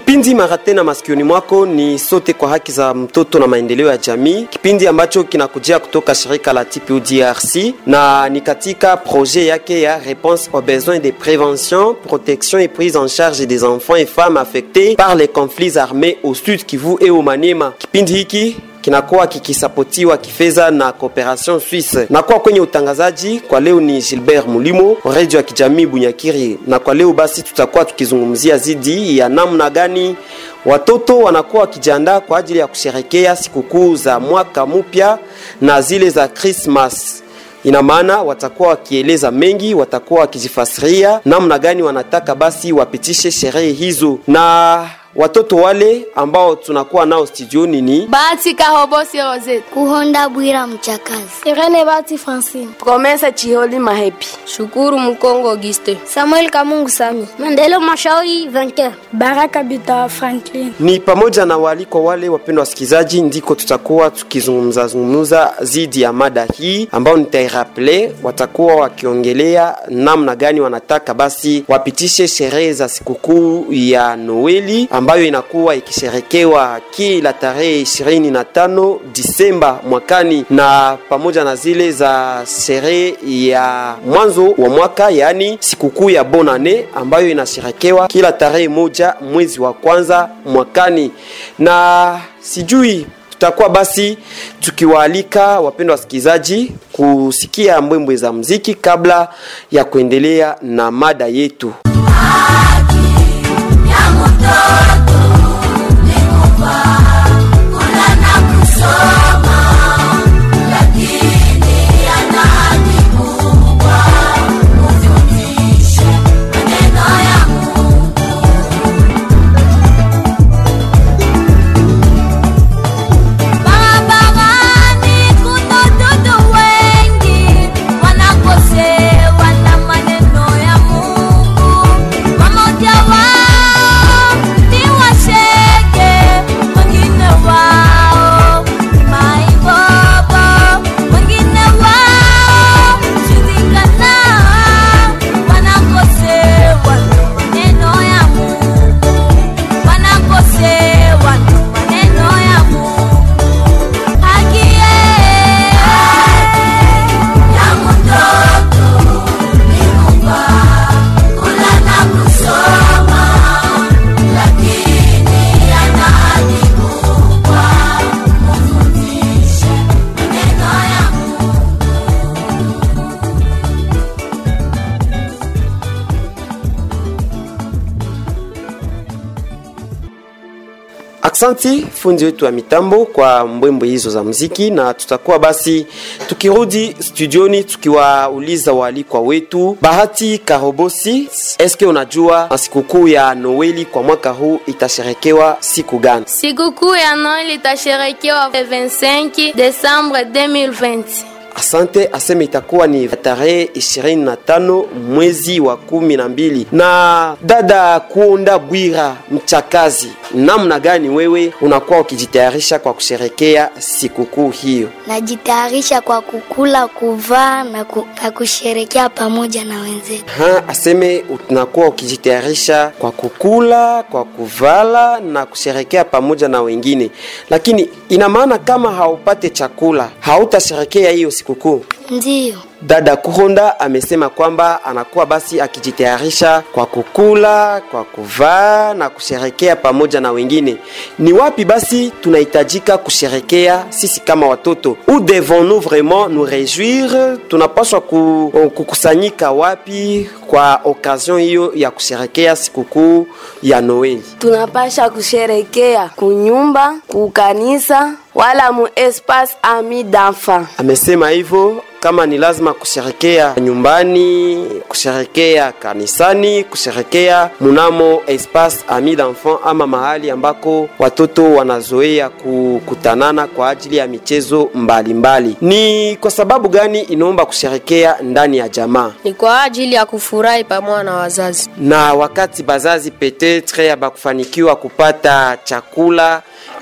Kipindi mara tena masikioni mwako ni sote kwa haki za mtoto na maendeleo ya jamii, kipindi ambacho kinakujia kutoka shirika la TPU DRC na ni katika projet yake ya réponse aux besoins de prévention, protection et prise en charge des enfants et femmes affectés par les conflits armés au Sud Kivu et au Maniema. Kipindi hiki kinakuwa kikisapotiwa kifedha na Cooperation Suisse. Nakuwa kwenye utangazaji kwa leo ni Gilbert Mulimo, redio ya kijamii Bunyakiri, na kwa leo basi tutakuwa tukizungumzia zidi ya namna gani watoto wanakuwa wakijiandaa kwa ajili ya kusherekea sikukuu za mwaka mpya na zile za Christmas ina maana watakuwa wakieleza mengi, watakuwa wakijifasiria namna gani wanataka basi wapitishe sherehe hizo na watoto wale ambao tunakuwa nao studioni ni Bahati Kahobosi Rosette, Kuhonda Bwira Mchakazi, Irene Bahati Francine, Promesa Chiholi Mahepi, Shukuru Mkongo Auguste, Samuel Kamungu Sami, Mandelo Mashauri Vainqueur, Baraka Bita Franklin. ni pamoja na waalikwa wale wapendwa wasikilizaji, ndiko tutakuwa tukizungumza zungumza zidi ya mada hii ambao nitairaple. Watakuwa wakiongelea namna gani wanataka basi wapitishe sherehe za sikukuu ya Noeli ambayo inakuwa ikisherekewa kila tarehe ishirini na tano Disemba mwakani, na pamoja na zile za sherehe ya mwanzo wa mwaka, yaani sikukuu ya Bonane ambayo inasherekewa kila tarehe moja mwezi wa kwanza mwakani, na sijui tutakuwa basi tukiwaalika wapendwa wasikilizaji kusikia mbwembwe za mziki kabla ya kuendelea na mada yetu. Barabarani kuna watoto wengi wanakosewa na maneno ya Mungu. Wamoja wao ni washeke, wengine wao ni maibobo, wengine wao shirikana, wanakosewa na maneno ya Mungu, wanakosewa na maneno ya Mungu. Aksanti fundi wetu wa mitambo kwa mbwembwe hizo za mziki, na tutakuwa basi tukirudi studioni tukiwauliza waalikwa wetu. Bahati Karobosi, eske unajua sikukuu ya Noeli kwa mwaka huu itasherekewa siku gani? sikukuu ya Noel itasherekewa 25 Desembre 2020. Asante aseme itakuwa ni tarehe 25 mwezi wa kumi na mbili. Na dada Kuonda Bwira Mchakazi, namna gani wewe unakuwa ukijitayarisha kwa kusherekea sikukuu hiyo? najitayarisha kwa kukula, kuvaa na, ku, na kusherekea pamoja na wenzetu. Ha, aseme unakuwa ukijitayarisha kwa kukula, kwa kuvala na kusherekea pamoja na wengine, lakini ina maana kama haupate chakula hautasherekea hiyo sikukuu. Ndiyo, Dada Kuhonda amesema kwamba anakuwa basi akijitayarisha kwa kukula, kwa kuvaa na kusherekea pamoja na wengine. Ni wapi basi tunahitajika kusherekea sisi kama watoto? Où devons-nous vraiment nous réjouir? Tunapaswa ku, kukusanyika wapi kwa occasion hiyo ya kusherekea sikukuu ya Noeli? tunapasha kusherekea kunyumba, kukanisa wala mu espace ami d'enfant. Amesema hivyo kama ni lazima kusherekea nyumbani, kusherekea kanisani, kusherekea munamo espace ami d'enfant, ama mahali ambako watoto wanazoea kukutanana kwa ajili ya michezo mbalimbali mbali. Ni kwa sababu gani inaomba kusherekea ndani ya jamaa? Ni kwa ajili ya kufurahi pamoja na wazazi. na wakati bazazi petetre abakufanikiwa kupata chakula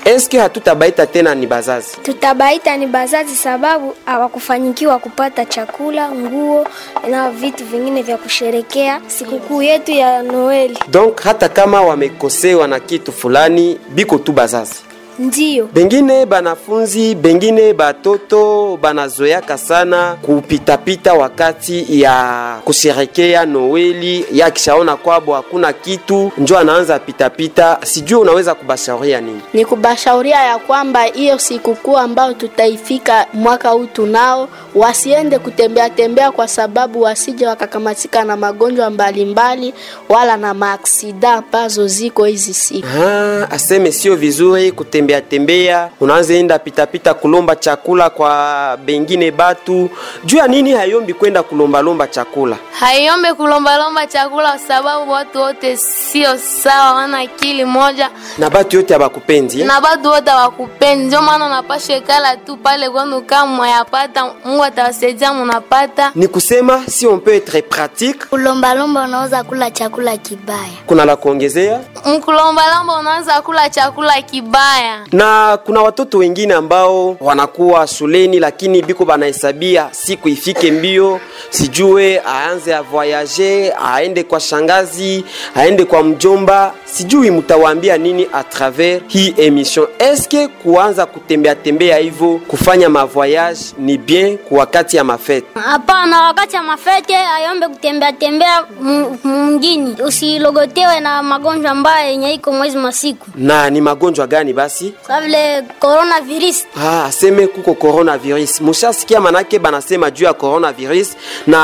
eske hatutabaita tena ni bazazi Tutabaita ni bazazi sababu hawakufanyikiwa kupata chakula, nguo na vitu vingine vya kusherekea sikukuu yetu ya Noeli. donc hata kama wamekosewa na kitu fulani biko tu bazazi Ndiyo, bengine banafunzi bengine batoto banazoyaka sana kupitapita wakati ya kusherekea noeli yakishaona kwabo hakuna kitu njo anaanza pitapita sijui unaweza kubashauria nini ni kubashauria ya kwamba hiyo sikukuu ambayo tutaifika mwaka huu tunao, wasiende kutembea tembea, kwa sababu wasije wakakamatika na magonjwa mbalimbali wala na maaksida ambazo ziko hizi siku. Ah, aseme sio vizuri kutembea tembea, unaanza enda pitapita kulomba chakula kwa bengine batu. Juu ya nini hayombi kwenda kulombalomba chakula? haiombe kulombalomba chakula kwa sababu watu wote sio sawa, wana akili moja Na batu yote abakupendi eh? na batu wote hawakupendi. Ndio maana unapasha ikala tu pale kwenu, kama mwayapata Mungu atawasaidia, munapata Ni kusema si on peut être pratique, Kulombalomba unaweza kula chakula kibaya. kuna la kuongezea mkulombalomba, unaanza kula chakula kibaya. na kuna watoto wengine ambao wanakuwa shuleni lakini biko banahesabia siku ifike mbio, sijue aanze a voyager, aende kwa shangazi, aende kwa mjomba, sijui mtawaambia nini a travers hii emission. Eske kuanza kutembea tembea hivyo kufanya mavoyage ni bien kwa wakati ya mafete? Hapana, wakati ya mafete ayombe kutembea tembea mu- mungini, usilogotewe na magonjwa ambayo yenye iko mwezi masiku Na ni magonjwa gani basi? sa vile coronavirus. Ah, aseme kuko coronavirus. Mushasikia manake banasema juu ya coronavirus,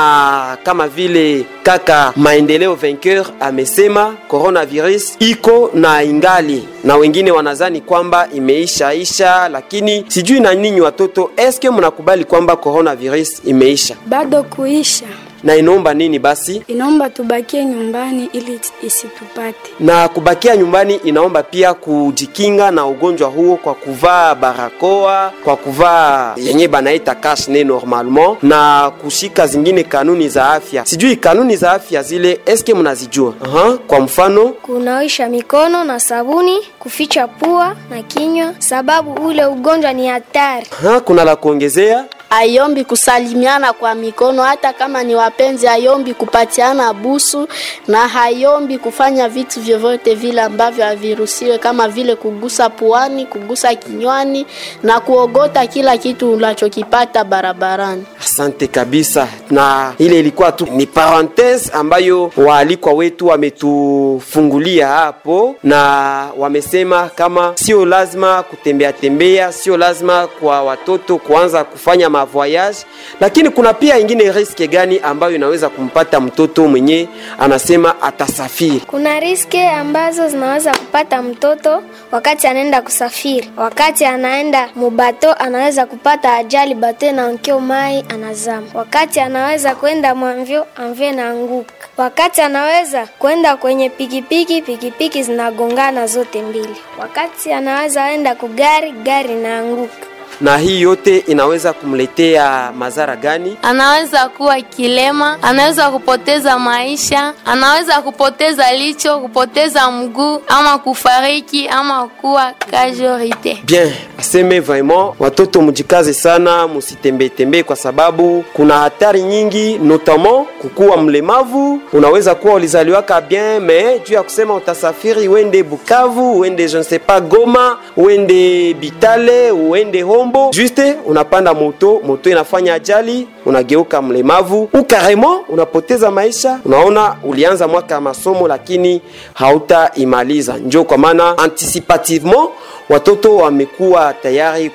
na kama vile kaka maendeleo vainqueur amesema coronavirus iko na ingali, na wengine wanazani kwamba imeisha isha, lakini sijui na ninyi watoto, eske mnakubali kwamba coronavirus imeisha bado kuisha, na inaomba nini basi? inaomba tubakie nyumbani ili isitupate. na kubakia nyumbani inaomba pia kujikinga na ugonjwa huo kwa kuvaa barakoa, kwa kuvaa yenye banaita cache normalement na kushika zingine kanuni za afya. Sijui kanuni za afya zile eske mnazijua? Aha, kwa mfano Kunawisha mikono na sabuni, kuficha pua na kinywa, sababu ule ugonjwa ni hatari. aha, kuna la kuongezea Ayombi kusalimiana kwa mikono, hata kama ni wapenzi. Ayombi kupatiana busu na hayombi kufanya vitu vyovyote vile ambavyo haviruhusiwe, kama vile kugusa puani, kugusa kinywani na kuogota kila kitu unachokipata barabarani. Asante kabisa, na ile ilikuwa tu ni parenthese ambayo waalikwa wetu wametufungulia hapo, na wamesema kama sio lazima kutembea tembea, sio lazima kwa watoto kuanza kufanya mavoyage, lakini kuna pia ingine riske gani ambayo inaweza kumpata mtoto mwenye anasema atasafiri. Kuna riski ambazo zinaweza kupata mtoto wakati anaenda kusafiri. Wakati anaenda mubato, anaweza kupata ajali, bato na nkio mai anazama. Wakati anaweza kwenda mwamvyo, amvyo naanguka. Wakati anaweza kwenda kwenye pikipiki, pikipiki zinagongana zote mbili. Wakati anaweza enda kugari, gari naanguka. Na hii yote inaweza kumletea madhara gani? Anaweza kuwa kilema, anaweza kupoteza maisha, anaweza kupoteza licho, kupoteza mguu, ama kufariki, ama kuwa casualty. Bien, aseme vraiment watoto mjikaze sana, musitembee tembee kwa sababu kuna hatari nyingi, notamment kukuwa mlemavu. Unaweza kuwa ulizaliwaka bien, mais juu ya kusema utasafiri uende Bukavu, uende je ne sais pas Goma, uende Bitale, uende Hombo, juste unapanda moto, moto inafanya ajali, unageuka mlemavu ou carrément unapoteza maisha. Unaona, ulianza mwaka ya masomo lakini hautaimaliza. Njo kwa maana anticipativement watoto wamekuwa tayari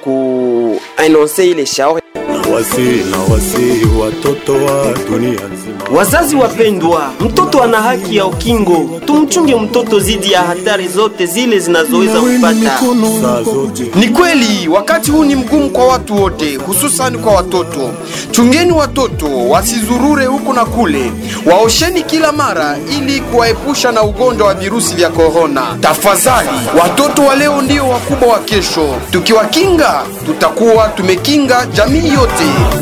kuanonse ile shauri wasi na wasi watoto wa dunia nzima. Wazazi wapendwa, mtoto ana haki ya ukingo. Tumchunge mtoto dhidi ya hatari zote zile zinazoweza kupata. Saa zote Ni kweli wakati huu ni mgumu kwa watu wote, hususani kwa watoto. Chungeni watoto wasizurure huku na kule, waosheni kila mara ili kuwaepusha na ugonjwa wa virusi vya korona. Tafadhali, watoto wa leo ndio wakubwa wa kesho. Tukiwakinga, tutakuwa tumekinga jamii yote.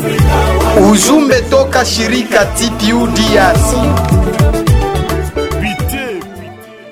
Ujumbe toka shirika TPU DRC.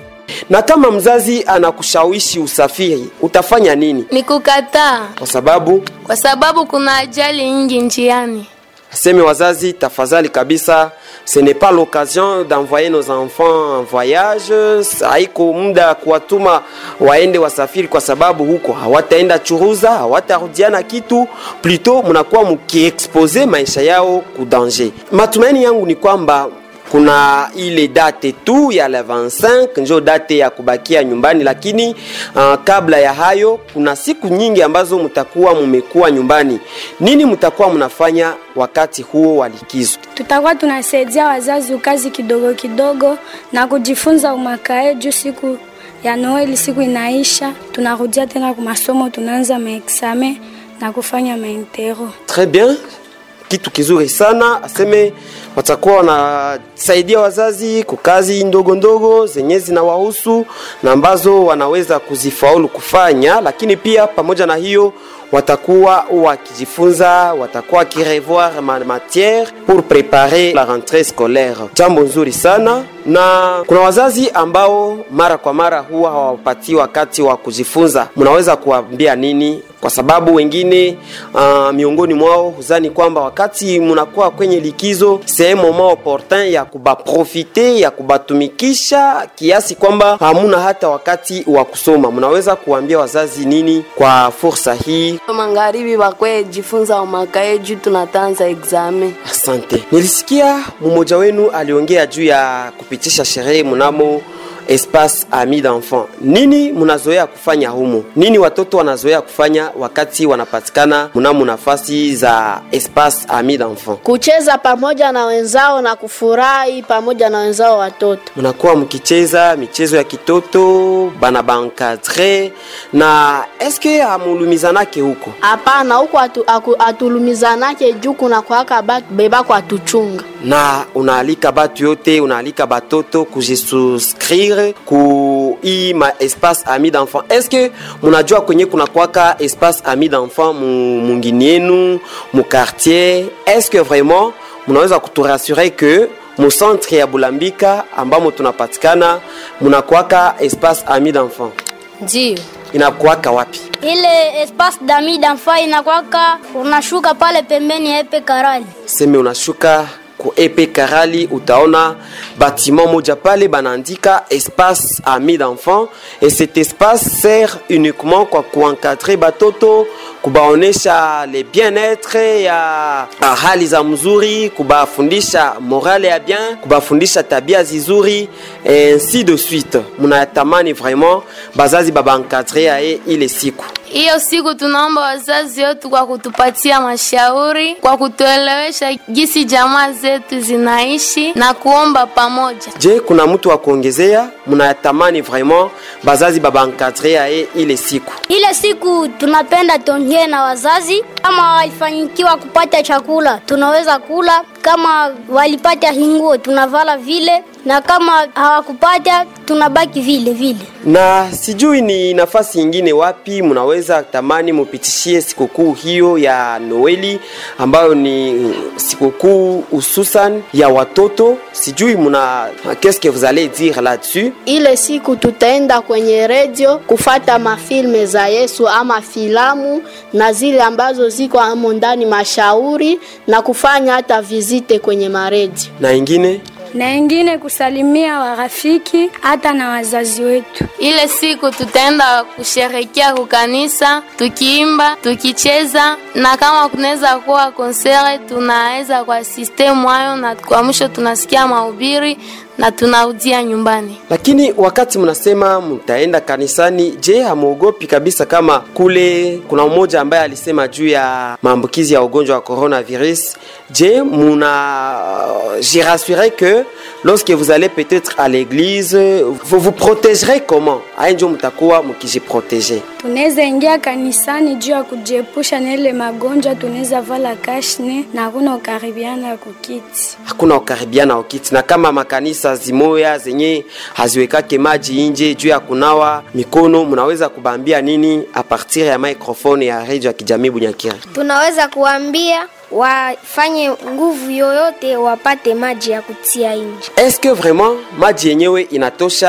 Na kama mzazi anakushawishi usafiri, utafanya nini? Ni kukataa, Kwa sababu kwa sababu kuna ajali nyingi njiani. aseme wazazi, tafadhali kabisa, ce n'est pas l'occasion d'envoyer nos enfants en voyage. Haiko muda kuwatuma waende wasafiri, kwa sababu huko hawataenda churuza, hawatarudiana kitu, plutôt mnakuwa mkiexpose maisha yao ku danger. Matumaini yangu ni kwamba kuna ile date tu ya le 25 njo date ya kubakia nyumbani, lakini uh, kabla ya hayo kuna siku nyingi ambazo mtakuwa mumekuwa nyumbani. Nini mtakuwa mnafanya wakati huo wa likizo? Tutakuwa tunasaidia wazazi kazi kidogo kidogo na kujifunza umakae juu siku ya Noeli, siku inaisha, tunarudia tena kwa masomo, tunaanza maexame na kufanya maintero. Très bien, kitu kizuri sana. Aseme watakuwa wanasaidia wazazi kwa kazi ndogo ndogo zenye zinawahusu na ambazo wanaweza kuzifaulu kufanya, lakini pia pamoja na hiyo watakuwa wakijifunza, watakuwa wakirevoir ma matière pour préparer la rentrée scolaire. Jambo nzuri sana, na kuna wazazi ambao mara kwa mara huwa hawapatii wakati wa kujifunza. Mnaweza kuwaambia nini? Kwa sababu wengine uh, miongoni mwao huzani kwamba wakati mnakuwa kwenye likizo sehemu moment opportun ya kubaprofite ya kubatumikisha kiasi kwamba hamuna hata wakati wa kusoma. Mnaweza kuambia wazazi nini kwa fursa hii? Magharibi bakwe jifunza umakae juu tunatanza exame. Asante. Nilisikia mmoja wenu aliongea juu ya kupitisha sherehe mnamo espace ami d'enfant. Nini mnazoea kufanya humo? Nini watoto wanazoea kufanya wakati wanapatikana mnamo nafasi za espace ami d'enfant? kucheza pamoja na wenzao na kufurahi pamoja na wenzao watoto. mnakuwa mkicheza michezo ya kitoto bana bankadre na eske hamulumizanake huko Hapana, huko atu, aku- atulumizanake juu kuna kwaka batu beba kwa tuchunga. na unaalika batu yote unaalika batoto kujisuscrire ku hii ma espace ami d'enfant eske munajua kwenye kuna kwaka espace ami d'enfant mu- mungini yenu mu quartier eske vraiment munaweza kuturasure que mu centre ya bulambika ambamo tunapatikana munakwaka espace ami d'enfant Ndio. inakwaka wapi Ile espace dami d'enfant inakwaka, unashuka pale pembeni ya epe karali. seme unashuka ku epe karali utaona bâtiment moja pale banaandika espace ami d'enfant et cet espace sert uniquement kwa kuencadrer batoto kubaonesha le bien-être ya hali za mzuri kubafundisha morale ya bien kubafundisha tabia zizuri et ainsi de suite munatamani vraiment bazazi babaencadre yaye ile siku Hiyo siku tunaomba wazazi wetu kwa kutupatia mashauri, kwa kutuelewesha gisi jamaa zetu zinaishi na kuomba pamoja. je kuna mtu wa kuongezea mnatamani vraiment bazazi babaencadre yaye ile siku Ile siku tunapenda tuongee na wazazi, kama walifanikiwa kupata chakula tunaweza kula, kama walipata hinguo tunavala vile, na kama hawakupata tunabaki vile vile. na sijui ni nafasi ingine wapi mnaweza tamani mupitishie sikukuu hiyo ya Noeli ambayo ni sikukuu hususan ya watoto. Sijui muna qu'est-ce que vous allez dire là-dessus? Ile siku tutaenda kwenye redio kufata mafilme za Yesu ama filamu na zile ambazo ziko amo ndani mashauri na kufanya hata vizite kwenye maredio. Na ingine na ingine kusalimia warafiki hata na wazazi wetu. Ile siku tutaenda kusherekea kukanisa, tukiimba, tukicheza, na kama kunaweza kuwa konsere, tunaweza kwa system hayo, na kwa mwisho tunasikia mahubiri na tunarudia nyumbani. lakini wakati mnasema mtaenda kanisani, je, hamuogopi kabisa kama kule kuna mmoja ambaye alisema juu ya maambukizi ya ugonjwa wa coronavirus? Je, muna jirassurer que lorsque vous allez peut-être à l'église vous vous protégerez comment? Haya ndio mtakuwa mkijiproteger. Tunaweza ingia kanisani juu ya kujiepusha na ile magonjwa, tunaweza vala kashne na hakuna ukaribiana kukiti. hakuna ukaribiana ukiti, na kama makanisa zimoya zenye haziwekake maji nje juu ya kunawa mikono, mnaweza kubambia nini a partir ya microphone ya radio ya kijamii Bunyakiri? tunaweza kuambia wafanye nguvu yoyote wapate maji ya kutia nje. Est-ce que vraiment maji yenyewe inatosha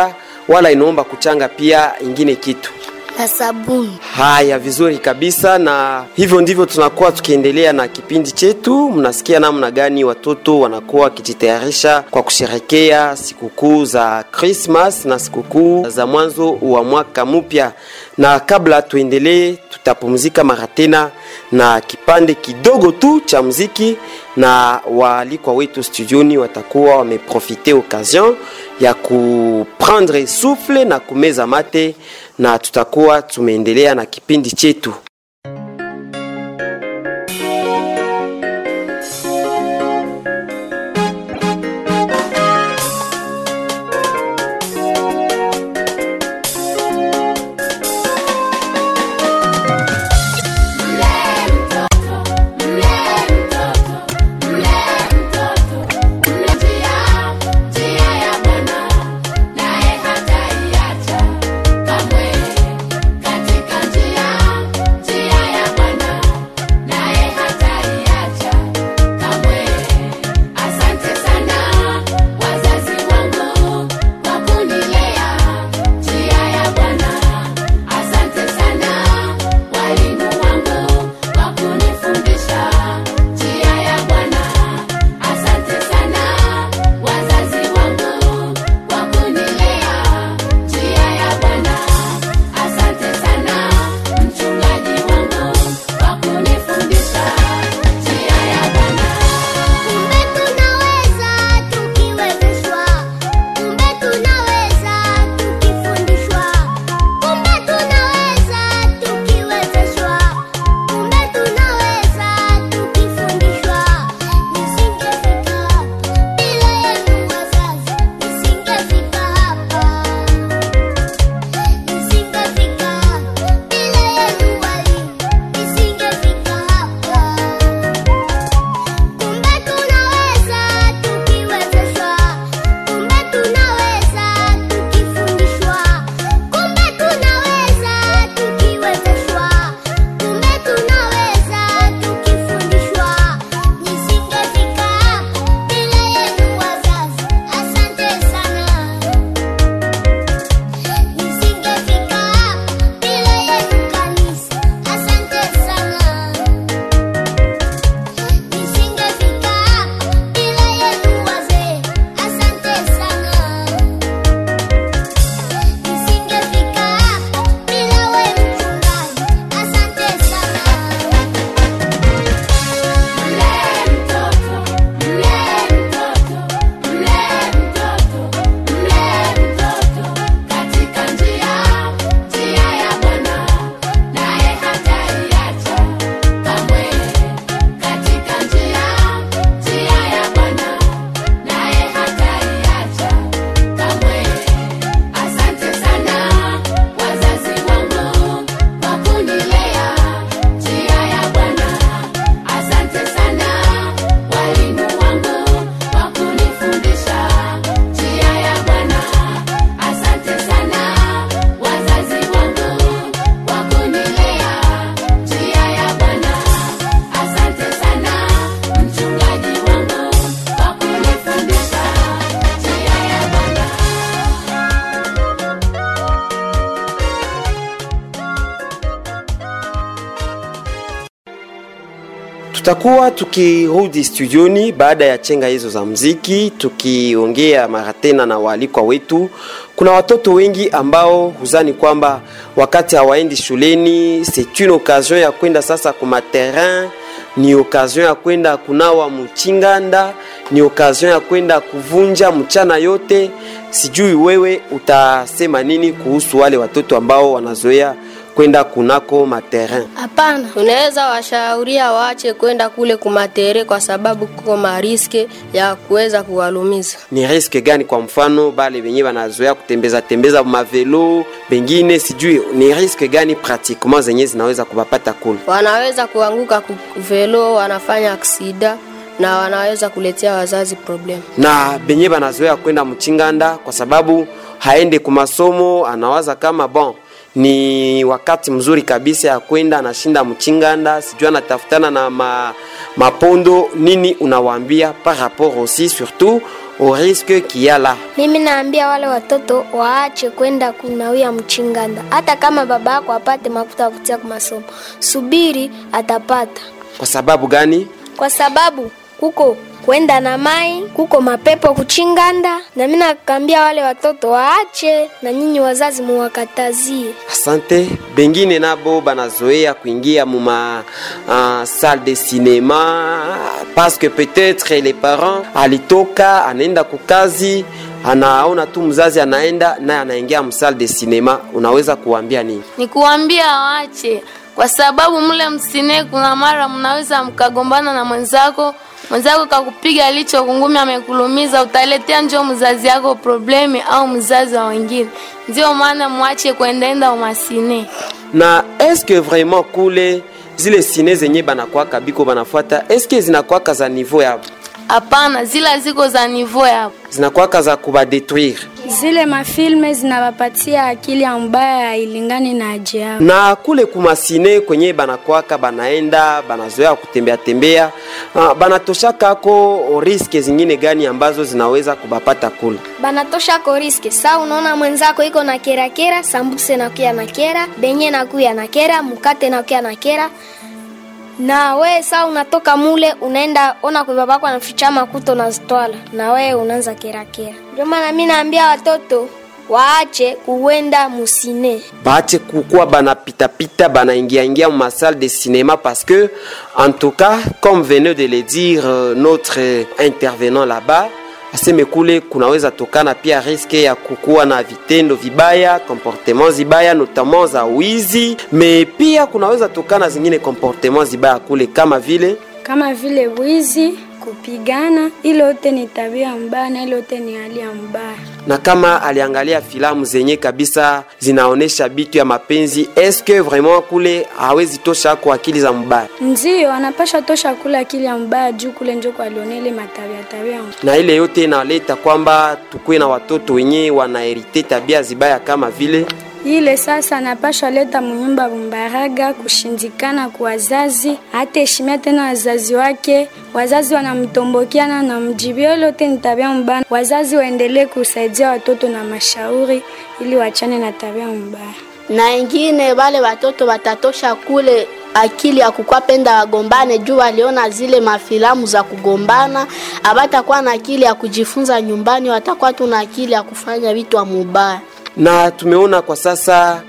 wala inaomba kuchanga pia ingine kitu na sabuni. Haya, vizuri kabisa, na hivyo ndivyo tunakuwa tukiendelea na kipindi chetu. Mnasikia namna gani watoto wanakuwa wakijitayarisha kwa kusherekea sikukuu za Christmas na sikukuu za mwanzo wa mwaka mpya. Na kabla tuendelee, tutapumzika mara tena na kipande kidogo tu cha muziki, na waalikwa wetu studioni watakuwa wameprofite occasion ya kuprendre souffle na kumeza mate na tutakuwa tumeendelea na kipindi chetu. tutakuwa tukirudi studioni baada ya chenga hizo za mziki tukiongea mara tena na waalikwa wetu kuna watoto wengi ambao huzani kwamba wakati hawaendi shuleni c'est une occasion ya kwenda sasa kuma terrain ni occasion ya kwenda kunawa mchinganda ni occasion ya kwenda kuvunja mchana yote sijui wewe utasema nini kuhusu wale watoto ambao wanazoea kwenda kunako materin Hapana, unaweza washauria waache kwenda kule kumatere kwa sababu kuko mariske ya kuweza kuwalumiza. ni riske gani kwa mfano bale benye banazoea kutembeza tembeza mavelo bengine sijui ni riske gani pratiquement zenye zinaweza kubapata kule Wanaweza kuanguka kuvelo, wanafanya aksida na wanaweza kuletea wazazi problem. na benye banazoea kwenda mchinganda kwa sababu haende kumasomo anawaza kama bon ni wakati mzuri kabisa ya kwenda anashinda mchinganda sijui anatafutana na ma, mapondo nini unawaambia par rapport aussi surtout au risque qu'il y a là. Mimi naambia wale watoto waache kwenda kunawia mchinganda, hata kama baba yako apate makuta ya kutia kwa masomo, subiri atapata, Kwa sababu gani? kwa sababu kuko kwenda na mai, kuko mapepo kuchinganda. Na mimi nakambia wale watoto waache, na nyinyi wazazi muwakatazie. Asante. Bengine nabo banazoea kuingia muma uh, salle de cinéma parce que peut-être les parents alitoka anaenda kukazi anaona tu mzazi anaenda naye anaingia msalle de cinéma, unaweza kuambia nini? ni kuambia waache, kwa sababu mle msine, kuna mara mnaweza mkagombana na mwenzako, mwenzako kakupiga licho kungumi, amekulumiza, utaletea njo mzazi yako problemi au mzazi wa wengine. Ndio maana mwache kuendaenda umasine. na eske vraiment kule zile sine zenye banakwaka biko banafuata eske zinakwaka za niveau ya Hapana, zila ziko za nivo yapo. zinakwaka za kubadetruire Zile mafilme zinawapatia akili ya mbaya ilingani na aje yao. na kule kumasine kwenye banakwaka banaenda banazoea kutembea tembea uh, banatoshaka ako riske zingine gani ambazo zinaweza kubapata kule banatosha ko riske saa unaona mwenzako iko na kera kera sambuse nakuya na kera benye nakuya na kera mkate nakuya na kera na we saa unatoka mule unaenda ona kwa babako anaficha makuto nazitwala na we unaanza kera kera ndio maana mi naambia watoto waache kuwenda musine baache kukuwa banapitapita banaingiaingia mu masalle de cinéma parce que en tout cas comme venait de le dire euh, notre euh, intervenant là-bas aseme kule kunaweza tokana pia riske ya kukuwa na vitendo vibaya comportement zibaya notamment za wizi me pia kunaweza tokana zingine comportement zibaya kule kama vile kama vile wizi, kupigana. Ile yote ni tabia mbaya na ile yote ni hali ya mbaya. na kama aliangalia filamu zenye kabisa zinaonesha bitu ya mapenzi eske vraiment kule hawezi tosha kwa akili za mbaya Ndio anapasha tosha kula akili ya mbaya juu kule njo kwaliona ile matabia tabia na ile yote inaleta kwamba tukuwe na watoto wenye wanaherite tabia zibaya kama vile ile sasa anapashwa leta munyumba bumbaraga kushindikana kwa wazazi, hata heshimia tena wazazi wake. Wazazi wanamtombokiana na mjibio, ile yote ni tabia mbaya. Wazazi waendelee kusaidia watoto na mashauri ili wachane na tabia mbaya. na ingine wale watoto watatosha kule akili ya kukwapenda wagombane juu waliona zile mafilamu za kugombana, abatakuwa na akili ya kujifunza nyumbani, watakuwa tu na akili ya kufanya vitu wa mubaya. na tumeona kwa sasa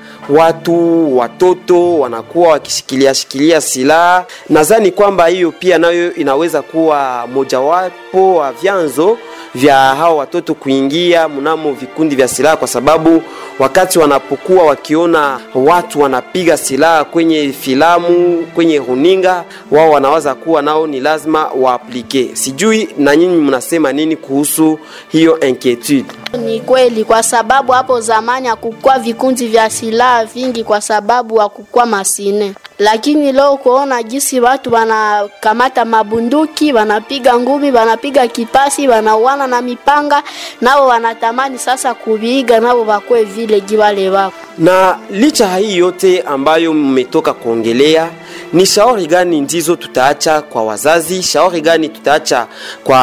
watu watoto wanakuwa wakishikilia shikilia silaha. Nadhani kwamba hiyo pia nayo inaweza kuwa mojawapo wa vyanzo vya hao watoto kuingia mnamo vikundi vya silaha, kwa sababu wakati wanapokuwa wakiona watu wanapiga silaha kwenye filamu, kwenye runinga, wao wanawaza kuwa nao ni lazima waaplike. Sijui na nyinyi mnasema nini kuhusu hiyo inquietude? Ni kweli, kwa sababu hapo zamani hakukuwa vikundi vya silaha vingi, kwa sababu hakukuwa masine. Lakini leo kuona jinsi watu wanakamata mabunduki, wanapiga ngumi, wanapiga kipasi, wanauana na mipanga, nao wanatamani sasa kuviiga, nao wakwe vile jiwale wako na licha ya hii yote ambayo mmetoka kuongelea, ni shauri gani ndizo tutaacha kwa wazazi? Shauri gani tutaacha kwa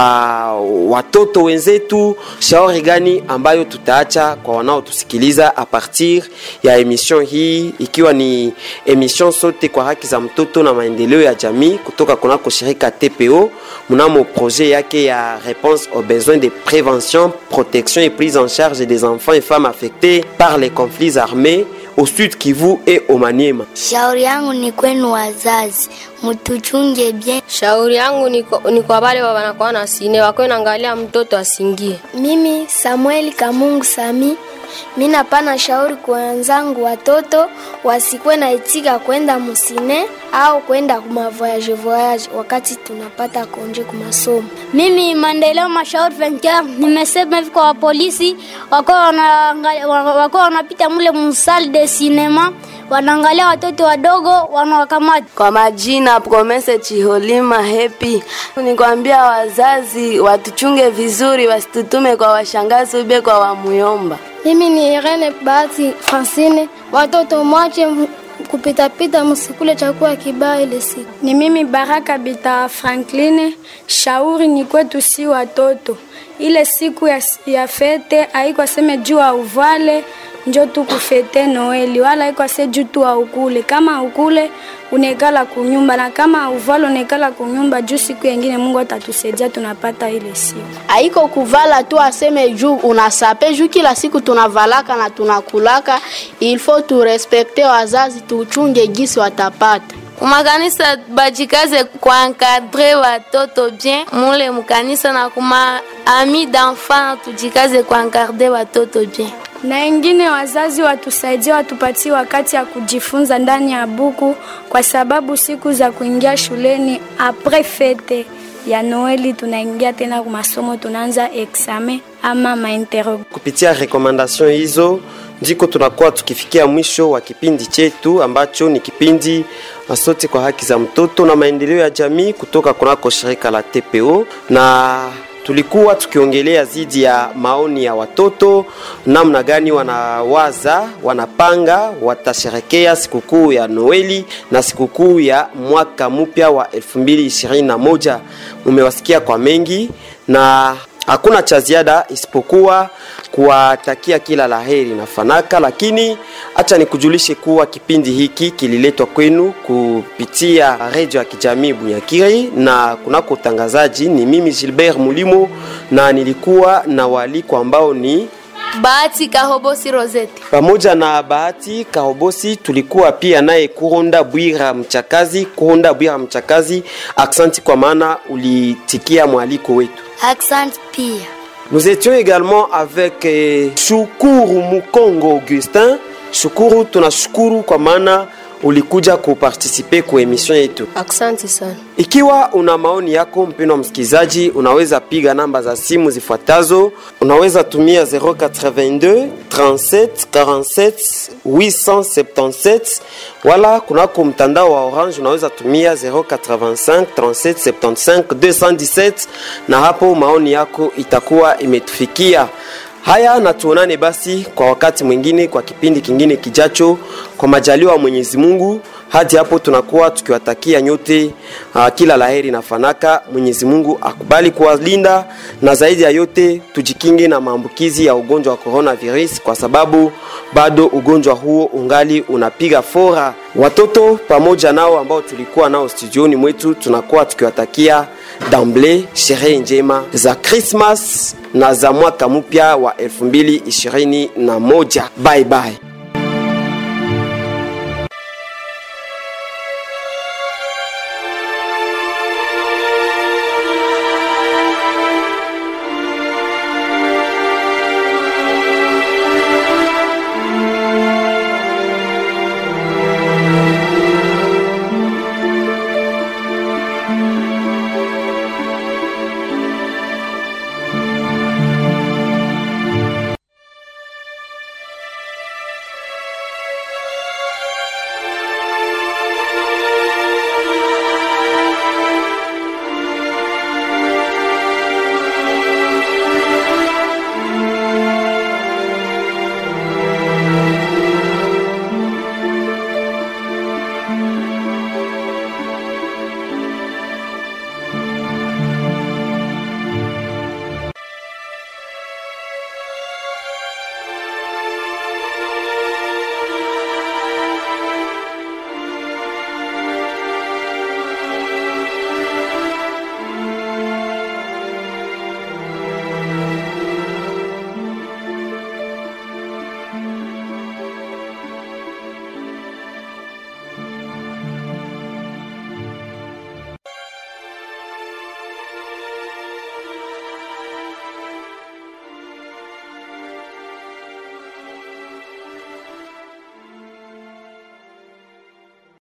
watoto wenzetu? Shauri gani ambayo tutaacha kwa wanaotusikiliza a partir ya emission hii, ikiwa ni emission sote kwa haki za mtoto na maendeleo ya jamii kutoka kunako shirika TPO mnamo projet yake ya réponse aux besoins de prévention, protection et prise en charge des enfants et femmes affectés par les conflits armés au Sud Kivu et au Maniema. Shauri yangu ni kwenu wazazi, mtuchunge bien. Shauri yangu ni kwa, ni kwa wale wa wanakuwa na sine wakwe naangalia mtoto asingie. Mimi Samueli Kamungu Sami, mi napana shauri kwa wenzangu watoto wasikuwe na itika kwenda musine au kwenda kumavoyage voyage wakati tunapata konje kumasomo. Mimi maendeleo mashauri venkia nimesema hivi kwa wapolisi wako wanaangalia- wa- wako wanapita mule musal de cinema wanaangalia watoto wadogo wanawakamata. Kwa majina Promese Chiholima Happy, nikwambia wazazi watuchunge vizuri, wasitutume kwa washangazi ube kwa wamuyomba. Mimi ni Irene Bahati Francine, watoto mwache m- kupitapita, msikule chakula kibaya ile siku. Ni mimi Baraka Bita Frankline. Shauri ni kwetu si watoto, ile siku ya, ya fete haiko aseme juu auvale njo tu kufete Noeli, wala haiko ase juu tu aukule. Kama aukule unekala kunyumba, na kama auvale unekala kunyumba, juu siku yengine Mungu atatusaidia tunapata ile siku. haiko kuvala tu aseme juu unasape juu kila siku tunavalaka na tunakulaka ilfo turespekte wazazi tuchunge gisi watapata kumakanisa bajikaze kuankadre watoto bien mule mukanisa na kuma ami d'enfant tujikaze kuankadre watoto bien na ingine wazazi watusaidie watupatie wakati ya kujifunza ndani ya buku, kwa sababu siku za kuingia shuleni apres fete ya Noeli tunaingia tena kwa masomo, tunaanza examen ama mainterro. Kupitia rekomandasyon hizo ndiko tunakuwa tukifikia mwisho wa kipindi chetu ambacho ni kipindi Sote kwa haki za mtoto na maendeleo ya jamii kutoka kunako shirika la TPO na tulikuwa tukiongelea zidi ya maoni ya watoto, namna gani wanawaza, wanapanga watasherekea sikukuu ya Noeli na sikukuu ya mwaka mpya wa 2021. Mumewasikia kwa mengi na hakuna cha ziada isipokuwa kuwatakia kila laheri na fanaka, lakini acha nikujulishe kuwa kipindi hiki kililetwa kwenu kupitia redio ya kijamii Bunyakiri na kunako utangazaji ni mimi Gilbert Mulimo, na nilikuwa na waliko ambao ni Bahati Kahobosi Rosette. pamoja na Bahati Kahobosi, tulikuwa pia naye Kuronda Bwira Mchakazi. Kuronda Bwira Mchakazi, aksanti kwa maana ulitikia mwaliko wetu. Accent pia. Nous étions également avec eh, Shukuru Mukongo Augustin. Shukuru, tunashukuru kwa maana ulikuja kupartisipe ku emission yetu. Asante sana. Ikiwa una maoni yako mpendwa msikilizaji, unaweza piga namba za simu zifuatazo. Unaweza tumia 082 37 47 877, wala kunako mtandao wa Orange unaweza tumia 085 37 75 217, na hapo maoni yako itakuwa imetufikia. Haya, na tuonane basi kwa wakati mwingine, kwa kipindi kingine kijacho, kwa majaliwa wa Mwenyezi Mungu. Hadi hapo tunakuwa tukiwatakia nyote uh, kila laheri na fanaka. Mwenyezi Mungu akubali kuwalinda, na zaidi ya yote tujikinge na maambukizi ya ugonjwa wa coronavirus, kwa sababu bado ugonjwa huo ungali unapiga fora. Watoto pamoja nao ambao tulikuwa nao studioni mwetu, tunakuwa tukiwatakia damble sherehe njema za Christmas na za mwaka mpya wa 2021. Bye bye.